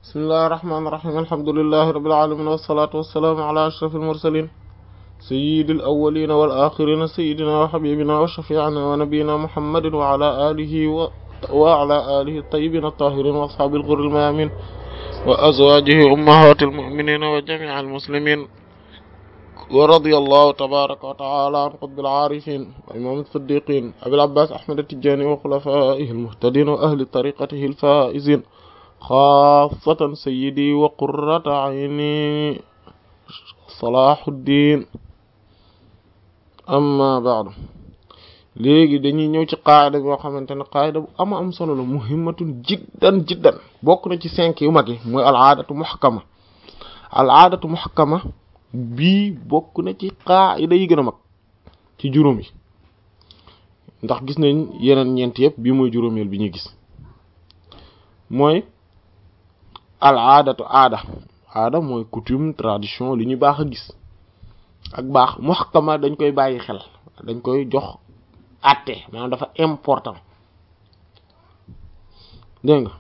bismillahi irrahmani irrahim alhamdulilahi rabbil alamin wassalatu wassalaamu ala ashrafil mursalin sayyidil awwalina wal axirina sayyidina wa habibina wa shafi'ina wa nabiyyina muhammadin wa ala alihi wa wa ala alihi at-tayyibin at-tahirin wa ashabil ghurril mayamin wa azwajihi ummahatil mu'minin wa jami'il muslimin wa radiyallahu tabaraka wa ta'ala an qutbil arifin wa imam as-siddiqin abil abbas ahmad at-tijani wa khulafaihi al-muhtadin wa ahli tariqatihi al-faizin xaasatan sayyidi wa qurrata ayni salahuddin amma ba'du léegi dañuy ñëw ci qaayida boo xamante ne qaayida bu ama am solo la muhimmatun jiddan jiddan bokk na ci cinq yu mag yi mooy al aadatu muhakkama al aadatu muhakkama bii bokk na ci qaayida yi gën a mag ci juróom yi ndax gis nañ yeneen ñeent yëpp bii mooy juróomeel bi ñuy gis mooy al aadatu aada aada mooy coutume tradition li ñu baax a gis ak baax muhakkama dañ koy bàyyi xel dañ koy jox àtte maanaam dafa important dégg nga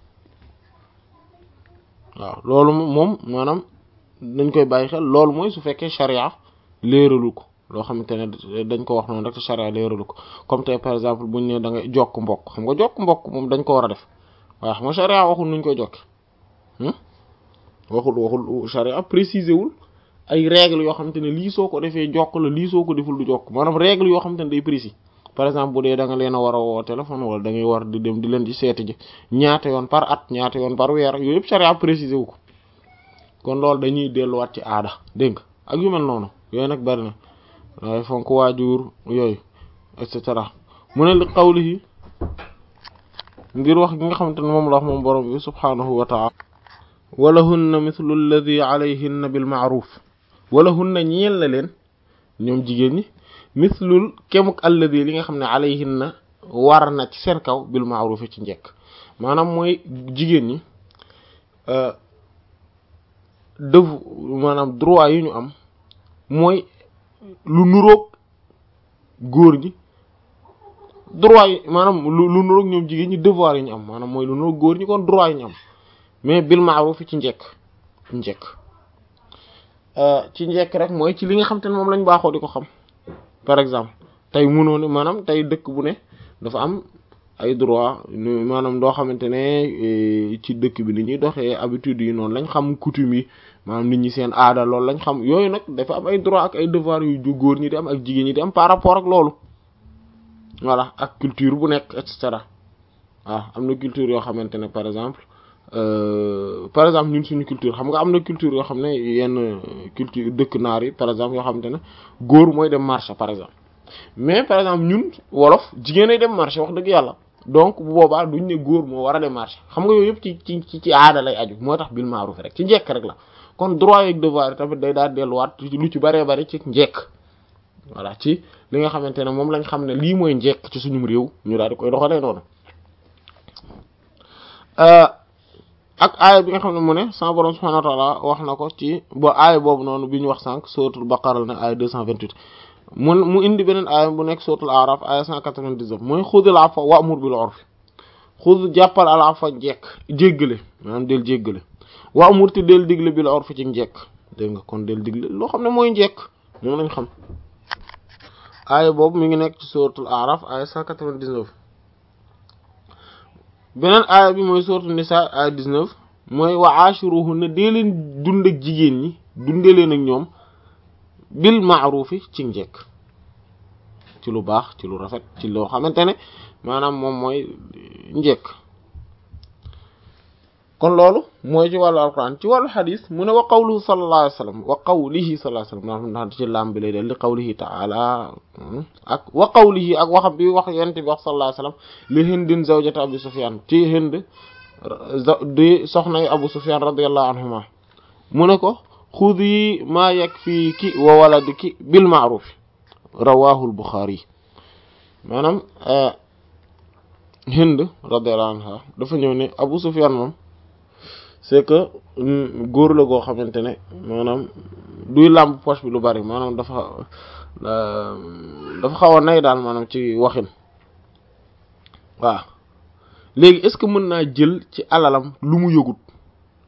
waaw loolu moom maanaam dañ koy bàyyi xel loolu mooy su fekkee charia léeralu ko loo xamante ne dañ ko wax noonu rek te charia léeralu ko comme tey par exemple buñ ne da ngay jokk mbokk xam nga jokk mbokk moom dañ ko war a def waaye xam nga charia waxul nuñ koy jokk waxul waxul charia préciser wul ay règles yoo xamante ne lii soo ko defee jokk la lii soo ko deful du jokk maanaam règles yoo xamante ne day précis par exemple bu dee da nga leen a war a woo téléphone wala da ngay war di dem di leen di seeti ji ñaata yoon par at ñaata yoon par weer yooyu yëpp charia préciser wu ko kon loolu dañuy delluwaat ci aada dégg nga ak yu mel noonu yooyu nag bari na waaye fonk waajur yooyu et cetera mu ne li qawlihi ngir wax gi nga xamante ne moom la wax moom borom bi subhaanahu wa taala walahunna mithlu alladi alayhinna bil ma'ruf walahunna ñeel na leen ñoom jigéen ñi mithlul kemuk alladi li nga xam ne alayhinna war na ci seen kaw bil ma'ruf ci njekk maanaam mooy jigéen ñi dëv maanaam droit yi ñu am mooy lu nuroog góor ñi droit yi maanaam lu lu nuroog ñoom jigéen ñi devoir yi ñu am maanaam mooy lu nuroog góor ñi kon droit yi ñu am mais bil ma'ruf ci njekk njekk ci njekk rek mooy ci li nga xam te ne moom lañ baaxoo di ko xam par exemple tey mënoo ne maanaam tey dëkk bu ne dafa am ay droit maanaam doo xamante ne ci dëkk bi ni ñuy doxee habitude yi noonu lañ xam coutume yi maanaam nit ñi seen aada loolu lañ xam yooyu nag dafa am ay droit ak ay devoir yu góor ñi di am ak jigéen ñi di am par rapport ak loolu voilà ak culture bu nekk et cetera waaw am na culture yoo xamante ne par exemple par exemple ñun suñu culture xam nga am na culture yoo xam ne yenn culture dëkk naar yi par exemple yoo xamante ne góor mooy dem marché par exemple mais par exemple ñun wolof jigéen ay dem marché wax dëgg yàlla donc bu boobaa duñ ne góor moo war a dem marché xam nga yooyu yëpp ci ci ci aada lay aju moo tax bil ma'ruf rek ci njekk rek la kon droit yeeg devoir tamit day daal delluwaat lu ci bëree bëri ci njekk voilà ci li nga xamante ne moom lañ xam ne lii mooy njekk ci suñu réew ñu daal di koy doxalee noonu ak aaya bi nga xam ne mu ne sama borom subhanahu wa ta'ala wax na ko ci ba aaya boobu noonu bi ñu wax sànq suratul baqara ne aaya 228 mu mu indi beneen aaya bu nekk suratul araf aaya 199 mooy xudil afwa wa'mur bil urfi xud jàppal al afwa njekk jéggale maanaam del jéggale wa'mur te del digle bil urfi ci njekk dégg nga kon del digle loo xam ne mooy njekk moom lañ xam aaya boobu mi ngi nekk ci suratul araf aaya 199 beneen aaya bi mooy sourate Nisaa aaya 19 mooy wa ashiruhunna dee leen dund ak jigéen ñi dundee leen ak ñoom bil ma'rufi ci njekk ci lu baax ci lu rafet ci loo xamante ne maanaam moom mooy njekk kon loolu mooy ci wàllu alquran ci wàllu xadis mu ne wa qawluhu sallallahu alayhi wa sallam wa qawlihi sallallahu alayhi wa sallam ndax ci lam bi lay del li qawlihi ta'ala ak wa qawlihi ak waxam bi wax yonent bi wax sallallahu alayhi wa sallam li hindin zawjati abu sufyan ci hind di soxnay abu sufyan radiyallahu anhuma mu ne ko xudi ma yakfiki wa waladiki bil ma'ruf rawahu al bukhari maanaam hind radiyallahu anha dafa ñëw ne abu sufyan moom c'est que góor la goo xamante ne maanaam duy làmb poche bi lu bari maanaam dafa dafa xaw a nay daal maanaam ci waxin waaw léegi est-ce que mën naa jël ci alalam lu mu yëgut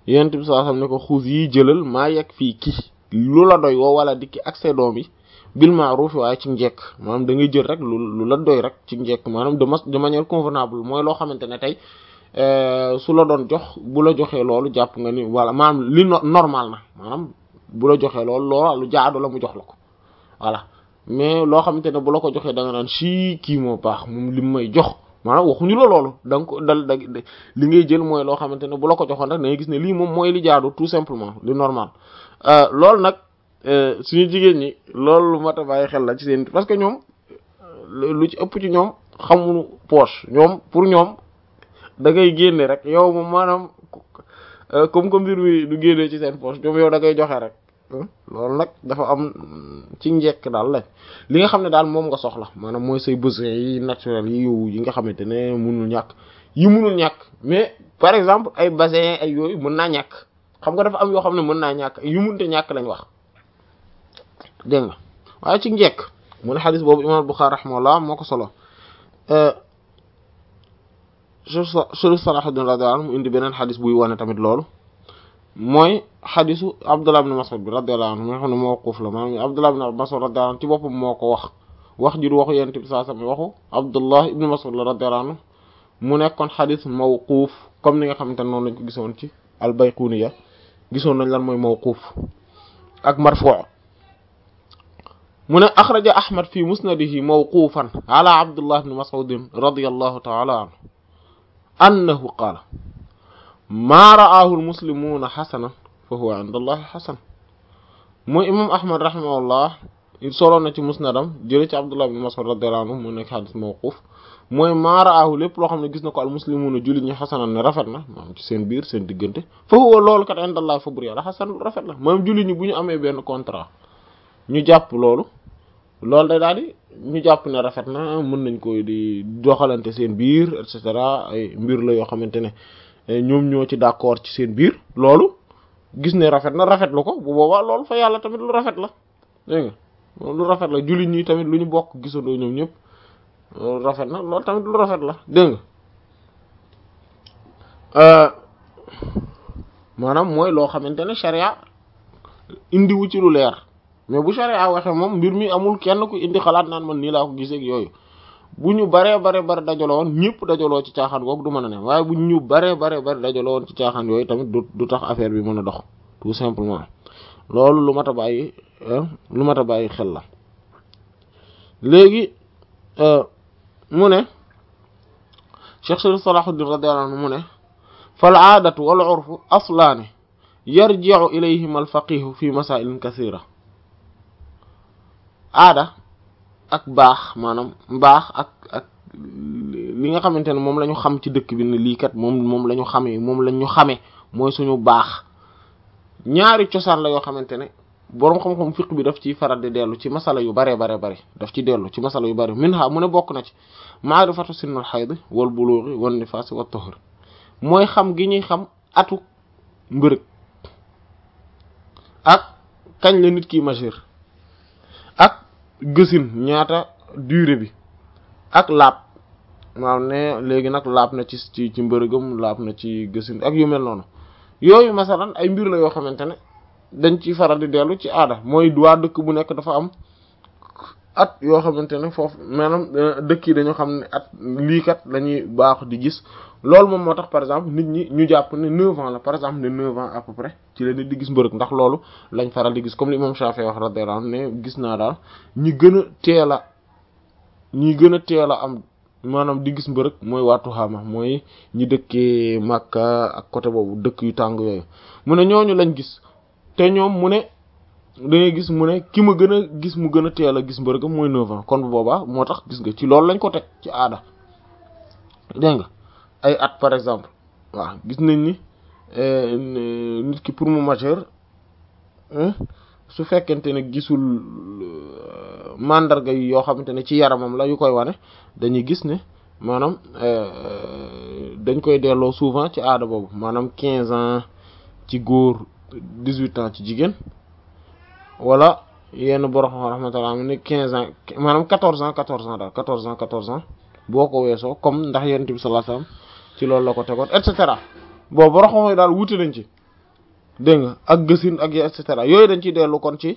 yonent bi sallallahu alayhi wasallam ne ko xuus yi jëlal maa yegg fii kii lu la doy woo wala dikki ak say doom yi bil ma'ruf waaye ci njekk maanaam da ngay jël rek lu lu la doy rek ci njekk maanaam de de manière convenable mooy loo xamante ne tey su la doon jox bu la joxee loolu jàpp nga ni voilà maanaam li normal na maanaam bu la joxee loolu loola lu jaadu la mu jox la ko voilà mais loo xamante ne bu la ko joxee da nga naan si kii moo baax moom li may jox maanaam waxuñu la loolu da nga ko dal da li ngay jël mooy loo xamante ne bu la ko joxoon rek da ngay gis ne lii moom mooy li jaadu tout simplement li normal loolu nag suñu jigéen ñi loolu lu mat a bàyyi xel la ci seen parce que ñoom lu ci ëpp ci ñoom xamuñu poche ñoom pour ñoom da ngay génne rek yow moom maanaam comme que mbir mi du génnee ci seen poche ñoom yow da ngay joxe rek loolu nag dafa am ci njekk daal la li nga xam ne daal moom nga soxla maanaam mooy say besoins yi naturels yi yow yi nga xamante ne mënul ñàkk yi mënul ñàkk mais par exemple ay bassin ay yooyu mën naa ñàkk xam nga dafa am yoo xam ne mën naa ñàkk yu mënte ñàkk lañ wax dégg nga waaye ci njekk mu ne xadis boobu imam Bukhari rahimahullah moo ko solo Cheikh Salahuddin radiyallahu anhu mu indi beneen xadis buy wane tamit loolu mooy xadisu Abdullah ibn Mas'ud bi radiyallahu anhu nga xam ne mawquf la maanaam Abdullah ibn Mas'ud radiyallahu anhu ci boppam moo ko wax wax ji du waxu Yonent bi sallallahu alayhi wasallam waxu Abdullah ibn Mas'ud la radiyallahu anhu mu nekkoon xadis mawquf comme ni nga xamante ne noonu lañ ko gisoon ci al-Bayquniya gisoon nañ lan mooy mawquf ak marfu' mu ne axraja Ahmad fi musnadihi mawqufan ala Abdullah ibn Mas'ud radiyallahu ta'ala anhu annahu qaala maa ra'aahu almuslimuuna xasanan fa huwa inda allahi xasan mooy imam ahmad rahimahullah solo na ci musnadam jële ci abdullah ibn mas'ud radiyallahu anhu mu nekk xadis mawquf mooy maa ra'aahu lépp loo xam ne gis na ko almuslimuuna jullit ñi xasanan ne rafet na maanaam ci seen biir seen diggante fa huwa loolu kat inda allahi fa bur yàlla xasan rafet la maanaam jullit ñi bu ñu amee benn contrat ñu jàpp loolu loolu day daal di ñu jàpp ne rafet na mën nañ koy di doxalante seen biir et cetera ay mbir la yoo xamante ne ñoom ñoo ci d'accord ci seen biir loolu gis ne rafet na rafet lu ko bu boobaa loolu fa yàlla tamit lu rafet la dégg nga lu rafet la jullit ñi tamit lu ñu bokk gisandoo ñoom ñëpp loolu rafet na loolu tamit lu rafet la dégg nga maanaam mooy loo xamante ne sharia indiwu ci lu leer mais bu sharia waxee moom mbir mi amul kenn ku indi xalaat naan man nii laa ko gisee ak yooyu bu ñu baree bare bare dajaloo woon ñëpp dajaloo ci caaxaan googu du mën a ne waaye bu ñu baree bare bare dajaloo woon ci caaxaan yooyu tamit du du tax affaire bi mën a dox tout simplement loolu lu mat a bàyyi lu mat a bàyyi xel la léegi mu ne Cheikh Sharif Salahuddin radiyallahu anhu mu ne fal aadatu wal urfu aslaani yarji'u ilayhima al faqihu fi masailin kathira aada ak baax maanaam mbaax ak ak li nga xamante ne moom la ñu xam ci dëkk bi ne lii kat moom moom la ñu xamee moom la ñu xamee mooy suñu baax ñaari cosaan la yoo xamante ne boroom xam-xam fiq bi daf ciy faral di dellu ci masala yu bare bare bare daf ci dellu ci masala yu bare minha mu ne bokk na ci maarifatu sinnul xayd wal bulughi wan nifaas wat tuhur mooy xam gi ñuy xam atu mbërëg ak kañ la nit ki majeur ak gësin ñaata durée bi ak laab maanaam ne léegi nag laab na ci ci ci mbërëgam laab na ci gësin ak yu mel noonu yooyu masalan ay mbir la yoo xamante ne dañ ci faral di dellu ci aada mooy waa dëkk bu nekk dafa am at yoo xamante ne foofu maanaam dëkk yi dañoo xam ne at lii kat lañuy baax di gis loolu moom moo tax par exemple nit ñi ñu jàpp ne 9 ans la par exemple ne 9 ans à peu près ci la nit di gis mbërëg ndax loolu lañ faral di gis comme li imam Shafi'i wax radiyallahu anhu ne gis naa daal ñi gën a teel a ñi gën a teel a am maanaam di gis mbërëg mooy waa Tuxaama mooy ñi dëkkee Makka ak côté boobu dëkk yu tàng yooyu mu ne ñooñu lañ gis te ñoom mu ne da ngay gis mu ne ki ma gën a gis mu gën a teel a gis mbërëgam mooy 9 ans kon bu boobaa moo tax gis nga ci loolu lañ ko teg ci aada dégg nga ay at par exemple waaw gis nañ ni nit ki pour mu majeur su fekkente ne gisul mandarga yi yoo xamante ne ci yaramam la yu koy wane dañuy gis ne maanaam dañ koy delloo souvent ci aada boobu maanaam quinze ans ci góor dix-huit ans ci jigéen wala yenn borom rahmatullah am ne quinze ans maanaam quatorze ans quatorze ans daal quatorze ans quatorze ans boo ko weesoo comme ndax yonent bi sallallahu alayhi wasallam ci loolu la ko tegoon et cetera bon borom xam daal wuute nañ ci dégg nga ak gësin ak et cetera yooyu dañ ciy dellu kon ci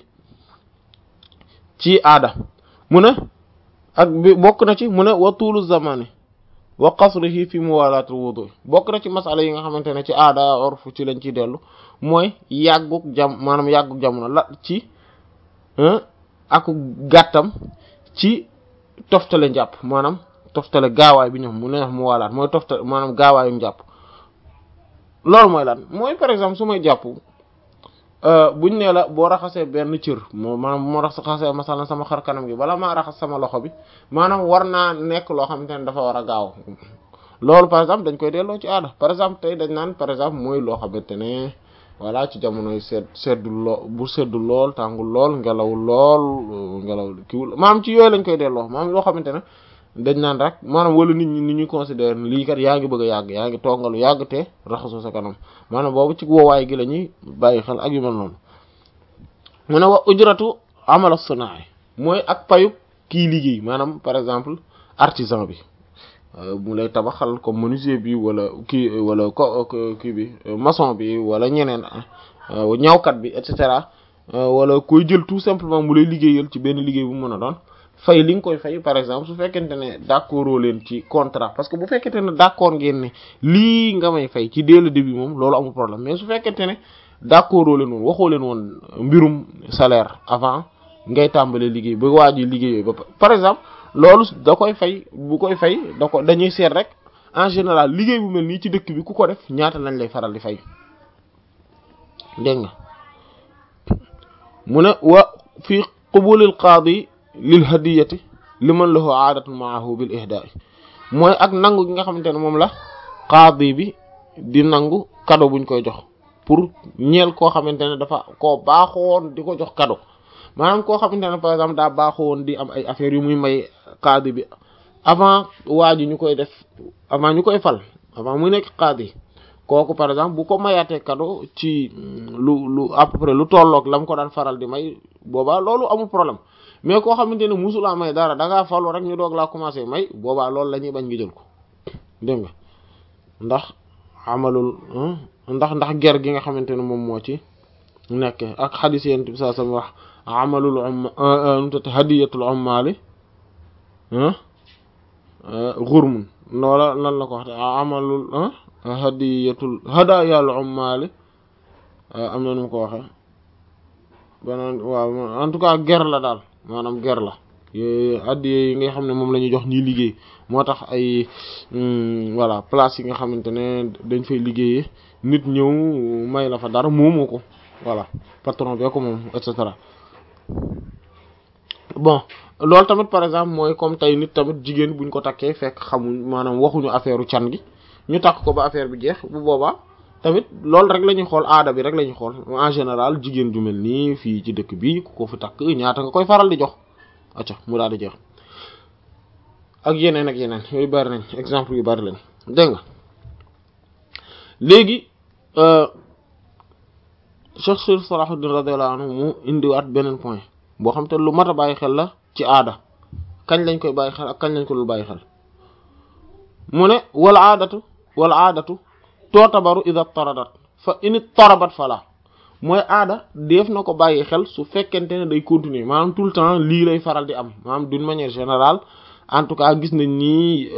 ci aada mu ne ak bi bokk na ci mu ne wa tuulu zamani wa qasrihi fi muwalaat wudu bokk na ci masala yi nga xamante ne ci aada orfu ci lañ ciy dellu mooy yàgguk jam maanaam yàgguk jamono la ci aku gàttam ci toftale njàpp maanaam toftale gaawaay bi ñoom mu ne mu walaat mooy toftale maanaam gaawaayu njàpp loolu mooy lan mooy par exemple su may jàpp buñ nee la boo raxasee benn cër moo maanaam moo raxasee masalan sama xar kanam gi bala maa raxas sama loxo bi maanaam war naa nekk loo xamante ne dafa war a gaaw loolu par exemple dañ koy delloo ci aada par exemple tey dañ naan par exemple mooy loo xamante ne voilà ci jamonoy sedd seddu lool bu seddu lool tàngul lool ngelaw lool ngelaw kiwul maanaam ci yooyu lañ koy delloo maanaam loo xamante ne dañ naan rek maanaam wala nit ñi ni ñuy considérer lii kat yaa ngi bëgg a yàgg yaa ngi toogalu yàgg te raxasoo sa kanam maanaam boobu ci woowaay gi la ñuy bàyyi xel ak yu mel noonu mu ne wa ujratu amala sunaa mooy ak payu kii liggéey maanaam par exemple artisan bi mu lay tabaxal comme menuisier bi wala kii wala ko kii bi maçon bi wala ñeneen ñawkat bi et cetera wala koy jël tout simplement mu lay liggéeyal ci benn liggéey bu mën a doon fay li nga koy fay par exemple su fekkente ne d'accord leen ci contrat parce que bu fekkente ne d'accord ngeen ne lii nga may fay ci dès le début moom loolu amul problème mais su fekkente ne d'accord leen woon waxoo leen woon mbirum salaire avant ngay tàmbalee liggéey ba waa ji liggéey ba par exemple loolu da koy fay bu koy fay da ko dañuy seet rek en général liggéey bu mel nii ci dëkk bi ku ko def ñaata lañ lay faral di fay dégg nga mu ne wa fi qubulil qaadi lil hadiyati liman lahu aadatun maahu bil ihdaai mooy ak nangu gi nga xamante ne moom la qaadi bi di nangu cadeau buñ koy jox pour ñeel koo xamante ne dafa koo baaxoon di ko jox cadeau maanaam koo xamante ne par exemple daa baaxoon di am ay affaires yu muy may qaadi bi avant waa ji ñu koy def avant ñu koy fal avant muy nekk qaadi kooku par exemple bu ko mayaatee cadeau ci lu lu à peu près lu tolloog la mu ko daan faral di may boobaa loolu amul problème mais koo xamante ne musulaa may dara da ngaa falu rek ñu doog laa commencé may boobaa loolu la ñuy bañ nga jël ko dégg nga ndax amalul ndax ndax ger gi nga xamante ne moom moo ci nekk ak xadis yent bi saa sama wax amalul umma nutati hadiyatul ummaali xurmun loola lan la ko wax amalul hadiyatul hadayal ummaali am na nu mu ko waxe beneen waaw en tout cas ger la daal maanaam ger la yooyu addiye yi nga xam ne moom la ñuy jox ñuy liggéey moo tax ay voilà place yi nga xamante ne dañ fay liggéeyee nit ñëw may la fa dara moomoo ko voilà patron bee ko moom et cetera bon loolu tamit par exemple mooy comme tey nit tamit jigéen buñ ko takkee fekk xamuñ maanaam waxuñu affaire u can gi ñu takk ko ba affaire bi jeex bu boobaa tamit loolu rek la ñuy xool aada bi rek la ñuy xool en général jigéen ju mel nii fii ci dëkk bi ku ko fi takk ñaata nga koy faral di jox acca mu daal di jeex ak yeneen ak yeneen yooyu bari nañ exemple yu bari lañ dégg nga léegi Cheikh Sir Salahuddin radiyallahu anhu mu indiwaat beneen point boo xam te lu mat a bàyyi xel la ci aada kañ lañ koy bàyyi xel ak kañ lañ ko dul bàyyi xel mu ne wal aadatu wal aadatu tootabaru ida taradat fa ini tarabat fala mooy aada def na ko bàyyi xel su fekkente ne day continuer maanaam tout le temps lii lay faral di am maanaam d'une manière générale en tout cas gis nañ ni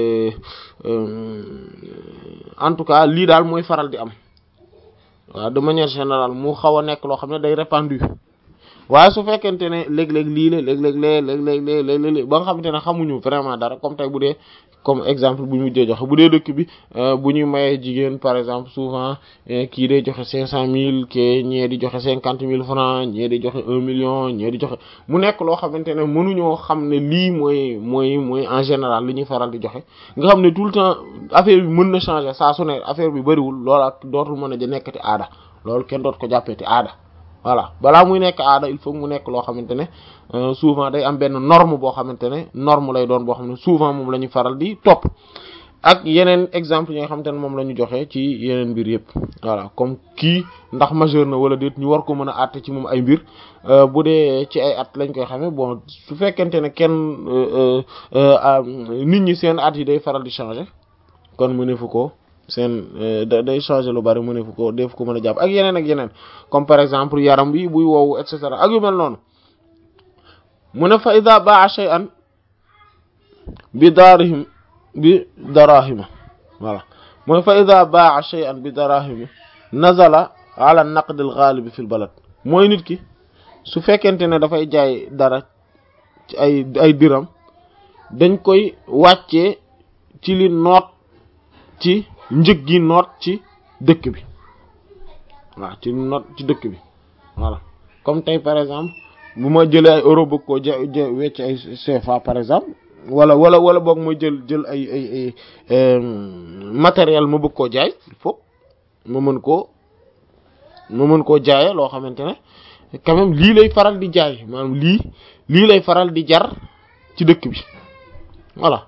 en tout cas lii daal mooy faral di am waaw de manière générale mu xaw a nekk loo xam ne day répandu waaye su fekkente ne léeg-léeg lii la léeg-léeg lee léeg-léeg lee léeg-léeg ba nga xamante ne xamuñu vraiment dara comme tey bu dee comme exemple bu ñu mujjee joxe bu dee dëkk bi bu ñuy mayee jigéen par exemple souvent kii day joxe cinq cent mille ke ñee di joxe cinquante mille francs ñee di joxe un million ñee di joxe mu nekk loo xamante ne mënuñoo xam ne lii mooy mooy mooy en général li ñuy faral di joxe nga xam ne tout le temps affaire bi mën na changer saa su ne affaire bi bëriwul loolu ak dootul mën a ja nekkati aada loolu kenn doot ko jàppeeti aada voilà balaa muy nekk aada il faut mu nekk loo xamante ne souvent day am benn norme boo xamante ne norme lay doon boo xam ne souvent moom la ñu faral di topp ak yeneen exemple yi nga xamante ne moom la ñu joxe ci yeneen mbir yëpp voilà comme kii ndax majeur na wala déet ñu war ko mën a àtte ci moom ay mbir bu dee ci ay at lañ koy xamee bon su fekkente ne kenn nit ñi seen at yi day faral di changer kon mu ne fu ko seen day changer lu bari mu ne fu ko def ko mën a jàpp ak yeneen ak yeneen comme par exemple yaram bi buy woowu et cetera ak yu mel noonu mu ne fa ida baa shay'an bi daarihim bi darahima voilà mooy fa ida baa shay'an bi darahima nazala ala naqd al ghalib fi al balad mooy nit ki su fekkente ne dafay jaay dara ci ay ay diram dañ koy wàccee ci li noot ci njëg gi noot ci dëkk bi waaw ci noot ci dëkk bi voilà comme tey par exemple bu ma jëlee ay euro bëgg koo ja wecc ay CFA par exemple wala wala wala boog ma jël jël ay ay ay matériel ma bëgg koo jaay il faut ma mën koo ma mën koo jaayee loo xamante ne quand même lii lay faral di jaay maanaam lii lii lay faral di jar ci dëkk bi voilà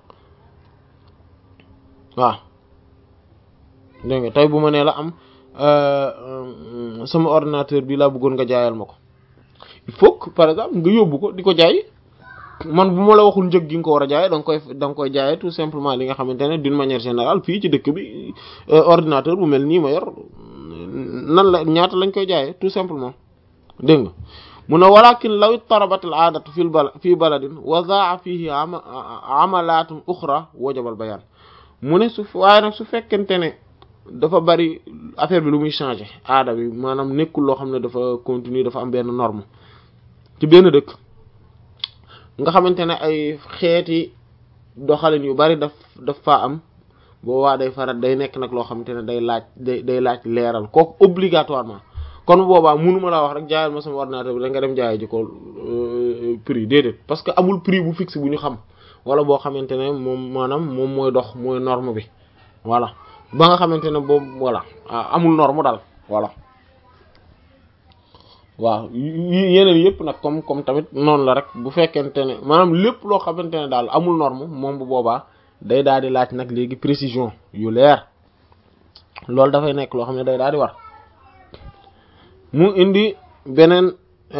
waaw dégg nga tey bu ma nee la am sama ordinateur bi laa bëggoon nga jaayal ma ko il faut que par exemple nga yóbbu ko di ko jaay man bu ma la waxul njëg gi nga ko war a jaayee da nga koy da nga koy jaayee tout simplement li nga xamante ne d'une manière générale fii ci dëkk bi ordinateur bu mel nii ma yor nan la ñaata lañ koy jaayee tout simplement dégg nga mu ne walakin law ittarabat al aadatu fi bala fii baladin wa zaa fihi amalatun uxra wajabal bayaan mu ne su waaye nag su fekkente ne dafa bari affaire bi lu muy changer aada bi maanaam nekkul loo xam ne dafa continuer dafa am benn norme ci benn dëkk nga xamante ne ay xeeti doxalin yu bari daf daf faa am boo waa day faral day nekk nag loo xamante ne day laaj day day laaj leeral kooku obligatoirement kon boobaa mënuma laa wax rek jaayal ma sama ordinateur bi da nga dem jaay ji ko prix déedéet parce que amul prix bu fixe bu ñu xam wala boo xamante ne moom maanaam moom mooy dox mooy norme bi voilà ba nga xamante ne boobu voilà amul norme daal voilà waaw yeneen yëpp nag comme comme tamit noonu la rek bu fekkente ne maanaam lépp loo xamante ne daal amul norme moom bu boobaa day daal di laaj nag léegi précision yu leer loolu dafay nekk loo xam ne day daal di war mu indi beneen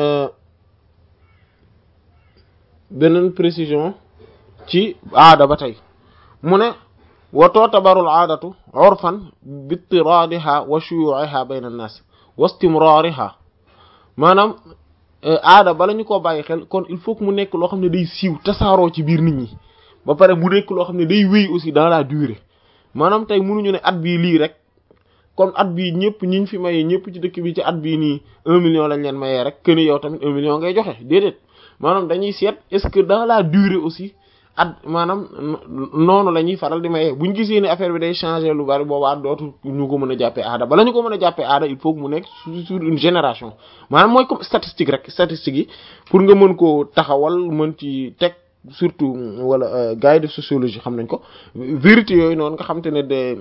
beneen précision ci aada ba tey mu ne wa tutabarul aadatu urfan bitiraadiha wa shuyu'iha bayna an-nas wa istimrariha maanaam aada bala ñu koo bàyyi xel kon il faut que mu nekk loo xam ne day siiw tasaaroo ci biir nit ñi ba pare mu nekk loo xam ne day wéy aussi dans la durée maanaam tey mënuñu ne at bii lii rek kon at bii ñëpp ñiñ fi mayee ñëpp ci dëkk bi ci at bii nii un million lañ leen mayee rek que ni yow tamit un million ngay joxe déedéet maanaam dañuy seet est-ce que dans la durée aussi at maanaam noonu la ñuy faral di mayee buñ gisee ne affaire bi day changer lu bari boobaa dootu ñu ko mën a jàppee aada bala ñu ko mën a jàppee aada il faut que mu nekk sur une génération maanaam mooy comme statistique rek statistique yi pour nga mën koo taxawal mën ci teg surtout wala gars yi def sociologie xam nañ ko vérité yooyu noonu nga xam te ne de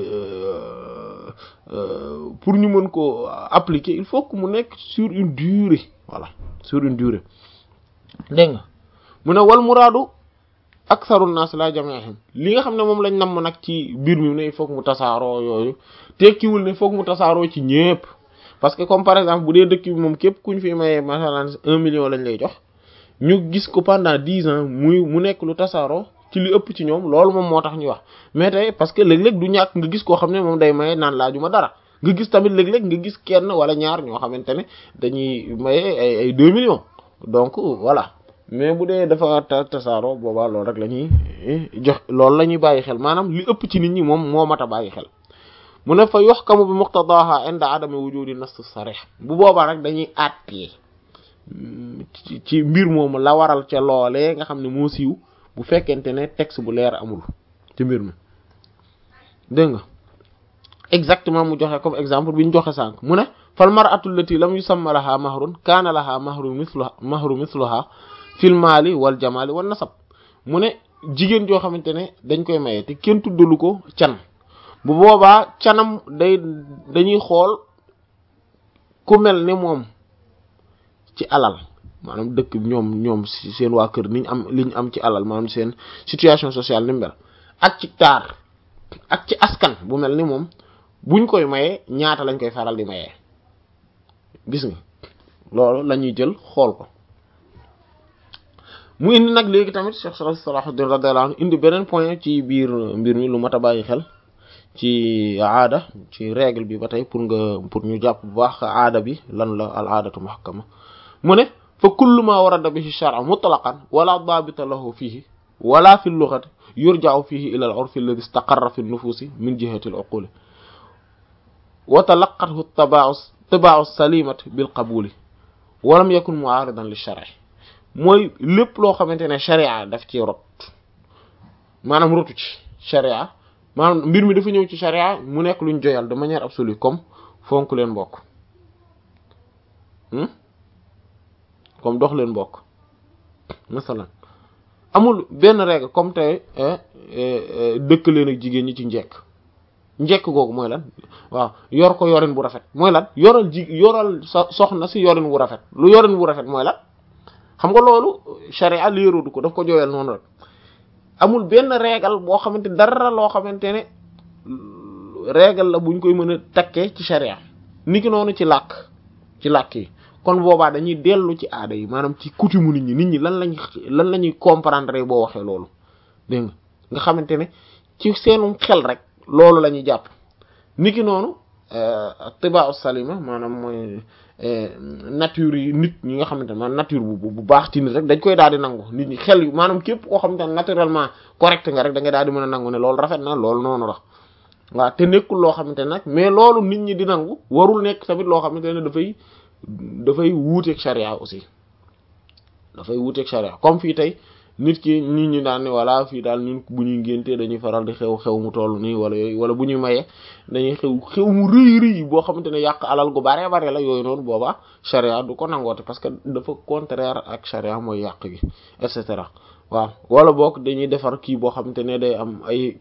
pour ñu mën ko appliquer il faut que mu nekk sur une durée voilà sur une durée dégg nga mu ne wal muraadu aktharu naas la jami'ihim li nga xam ne moom lañ namm nag ci biir mi ne il faut que mu tasaaroo yooyu tekkiwul ne foog mu tasaaroo ci ñépp parce que comme par exemple bu dee dëkk bi moom képp ku ñu fi mayee masalan un million lañ lay jox ñu gis ko pendant dix ans muy mu nekk lu tasaaroo ci li ëpp ci ñoom loolu moom moo tax ñu wax mais tey parce que léeg-léeg du ñàkk nga gis koo xam ne moom day maye naan laajuma dara nga gis tamit léeg-léeg nga gis kenn wala ñaar ñoo xamante ne dañuy maye ay ay deux millions donc voilà mais bu dee dafa tasaaroo boobaa loolu rek la ñuy jox loolu la ñuy bàyyi xel maanaam li ëpp ci nit ñi moom moo mat a bàyyi xel mu ne fa yuhkamu bi muqtadaha inda adami wujudi nass sarih bu boobaa rek dañuy àttee ci mbir moomu la waral ca loolee nga xam ne moo siiw bu fekkente ne texte bu leer amul ci mbir mi dégg nga exactement mu joxe comme exemple bi ñu joxe sànq mu ne fal mar'atu allati lam yusamma laha mahrun kaana laha mahru mithluha mahru mithluha fil maali wal jamaali wan nasab mu ne jigéen joo xamante ne dañ koy maye te kenn tuddalu ko can bu boobaa canam day dañuy xool ku mel ni moom ci alal maanaam dëkk ñoom ñoom seen waa kër niñ am liñ am ci alal maanaam seen situation sociale ni mel ak ci taar ak ci askan bu mel ni moom buñ koy maye ñaata lañ koy faral di mayee gis nga loolu la ñuy jël xool ko mu indi nag léegi tamit Cheikh Salahuddin radiyallahu anhu indi beneen point ci biir mbir mi lu mat a bàyyi xel ci aada ci règle bi ba tey pour nga pour ñu jàpp bu baax aada bi lan la al aadatu muhakkama mu ne fa kullu ma warada bihi shar'a mutlaqan wala daabita lahu fihi wala fi lughati yurja'u fihi ila al urfi alladhi istaqarra fi nufusi min jihati al uquli wa talaqqathu tabaa'u tabaa'u salimati bil qabuli wa lam yakun mu'aridan li shar'i mooy lépp loo xamante ne sharia daf ci rot maanaam rotu ci sharia maanaam mbir mi dafa ñëw ci sharia mu nekk luñ joyal de manière absolue comme fonk leen mbokk comme dox leen mbokk masalan amul benn règle comme tey dëkk leen ak jigéen ñi ci njekk njekk googu mooy lan waaw yor ko yorin bu rafet mooy lan yoral ji yoral sa soxna si yorin wu rafet lu yorin wu rafet mooy lan xam nga loolu sharia léeroodu ko daf ko jooyal noonu rek amul benn règle boo xamante dara loo xamante ne règle la buñ koy mën a takkee ci sharia niki noonu ci làkk ci làkk yi kon boobaa dañuy dellu ci aada yi maanaam ci coutume nit ñi nit ñi lan lañ lan la ñuy comprendre boo waxee loolu dégg nga nga xamante ne ci seenum xel rek loolu la ñuy jàpp niki noonu tibaa salima maanaam mooy nature yi nit ñi nga xamante ne maanaam nature bu bu baax ci nit rek dañ koy daal di nangu nit ñi xel maanaam képp koo xamante ne naturellement correct nga rek da ngay daal di mën a nangu ne loolu rafet na loolu noonu la waaw te nekkul loo xamante ne nag mais loolu nit ñi di nangu warul nekk tamit loo xamante ne dafay dafay wuuteeg charia aussi dafay wuuteeg charia comme fii tey nit ki nit ñi daan ne voilà fii daal ñun bu ñuy ngénte dañuy faral di xew xew mu toll nii wala yooyu wala bu ñuy mayee dañuy xew xew mu rëy rëy boo xamante ne yàq alal gu bare bare la yooyu noonu boobaa charia du ko nangoote parce que dafa contraire ak charia mooy yàq gi et cetera waaw wala boog dañuy defar kii boo xamante ne day am ay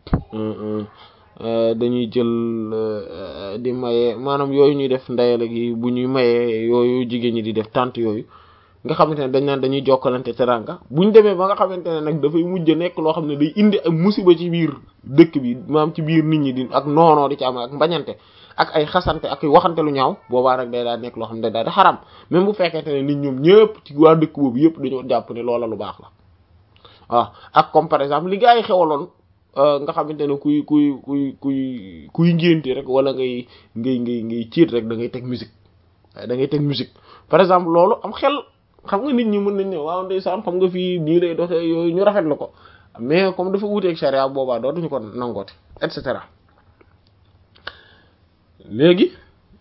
dañuy jël di maye maanaam yooyu ñuy def ndeyale gi bu ñuy mayee yooyu jigéen ñi di def tànt yooyu nga xamante ne dañ naan dañuy jokkalante teranga bu ñu demee ba nga xamante ne nag dafay mujj nekk loo xam ne day indi ak musiba ci biir dëkk bi maam ci biir nit ñi di ak noonoo di ci am ak mbañante ak ay xasante ak waxante lu ñaaw boobaa rek day daal nekk loo xam ne daal di xaram même bu fekkente ne nit ñoom ñëpp ci waa dëkk boobu yëpp dañoo jàpp ne loola lu baax la waaw ak comme par exemple li gaa yi xewaloon nga xamante ne kuy kuy kuy kuy kuy ngénte rek wala ngay ngay ngay ngay ciit rek da ngay teg musique da ngay teg musique par exemple loolu am xel xam nga nit ñi mën nañ ne waaw ndeysaan xam nga fii nii lay doxee yooyu ñu rafetlu ko mais comme dafa wuuteeg charia boobaa dootuñu ko nangooti et cetera léegi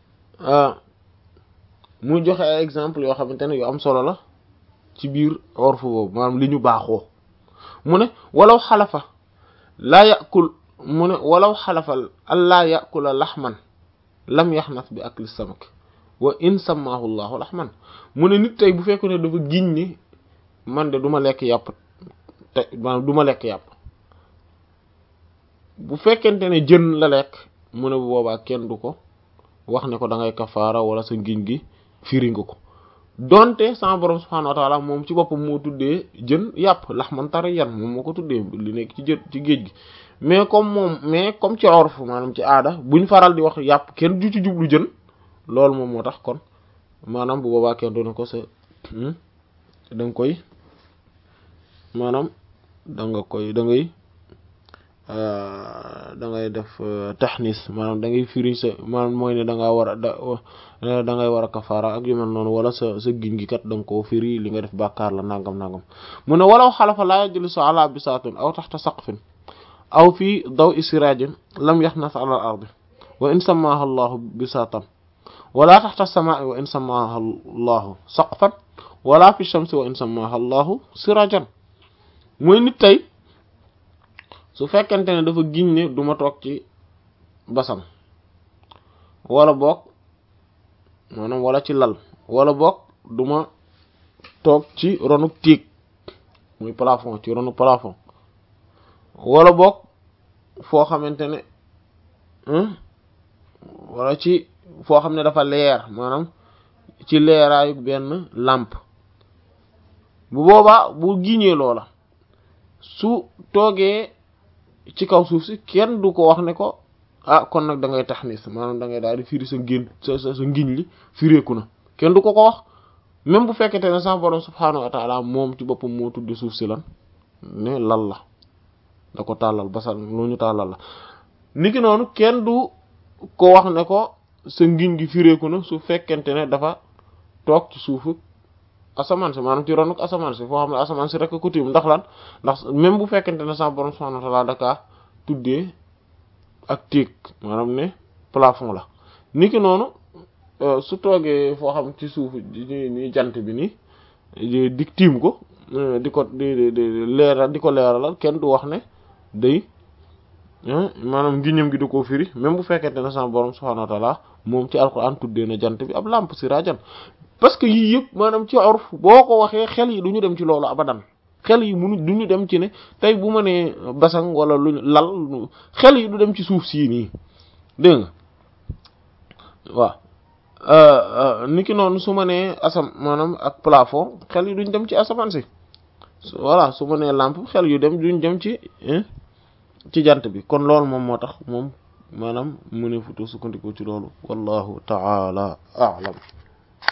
muy joxe ay exemple yoo xamante ne yu am solo la ci biir orfu boobu maanaam li ñu baaxoo mu ne walaw xalafa laa yakul mu ne walaw xalafa allaa yakula laxman lam yaxnas bi akli samak wa in samaahu llahu laxman mu ne nit tey bu fekk ne dafa giñ ni man de du ma lekk yàpp te maanaam du ma lekk yàpp bu fekkente ne jën la lekk mu ne bu boobaa kenn du ko wax ne ko da ngay kafaara wala sa ngiñ gi firi nga ko donte sama borom subhaanahu wa taala moom ci boppam moo tuddee jën yàpp laxman tariyan moom moo ko tuddee li nekk ci jën ci géej gi mais comme moom mais comme ci orf maanaam ci aada buñ faral di wax yàpp kenn du ci jublu jën loolu moom moo tax kon maanaam bu boobaa kenn du ne ko sa da nga koy maanaam da nga koy da ngay da ngay def taxnis maanaam da ngay firi sa maanaam mooy ne da ngaa war a da da ngay war a kafaara ak yu mel noonu wala sa sa giñ gi kat da nga koo firi li nga def bàkkaar la nangam nangam mu ne walaw xalafa laa yajlisu ala bisaatin aw taxta saqfin aw fii daw isirajin lam yaxnas ala al ardi wa in samaaha allahu bisaatan wala taxta samaai wa in samaaha allahu saqfan wala fi shamsi wa in samaaha allahu sirajan mooy nit tey su fekkente ne dafa giñ ne du ma toog ci basam wala boog maanaam wala ci lal wala boog du ma toog ci ronu tiig muy plafond ci ronu plafond wala boog foo xamante ne wala ci foo xam ne dafa leer maanaam ci leeraayu benn làmp bu boobaa bu giñee loola su toogee ci kaw suuf si kenn du ko wax ne ko ah kon nag da ngay taxnis maanaam da ngay daal di firi sa ngén sa sa sa ngiñ li fireeku na kenn du ko ko wax même bu fekkente ne sama borom subhaanahu wa taala moom ci boppam moo tudde suuf si lan ne lal la da ko tàllal basal lu ñu tàllal la niki noonu kenn du ko wax ne ko sa ngiñ gi fireeku na su fekkente ne dafa toog ci suufu asamaan si maanaam ci ronuk asamaan si foo xam ne asamaan si rek ko tiim ndax lan ndax même bu fekkente ne sa borom subhanahu wa ta'ala daka tuddee ak téeg maanaam ne plafond la niki noonu su toogee foo xam ci suuf ni jant bi nii di tiim ko di ko di di leeral di ko leeralal kenn du wax ne day maanaam ngiñam gi da koo firi même bu fekkente ne sama borom subhanahu wa ta'ala moom ci alquran tuddee na jant bi ab lampe sirajan parce que yii yëpp maanaam ci urf boo ko waxee xel yi du ñu dem ci loolu abadan xel yi munu du ñu dem ci ne tey bu ma nee basang wala luñ lal xel yi du dem ci suuf sii nii dégg nga waaw niki noonu su ma nee asam maanaam ak plafond xel yi duñ dem ci asamaan si voilà su ma nee lampe xel yu dem duñ dem ci ci jant bi kon loolu moom moo tax moom maanaam mu ne futu sukkandiku ci loolu wallahu ta'ala a'lam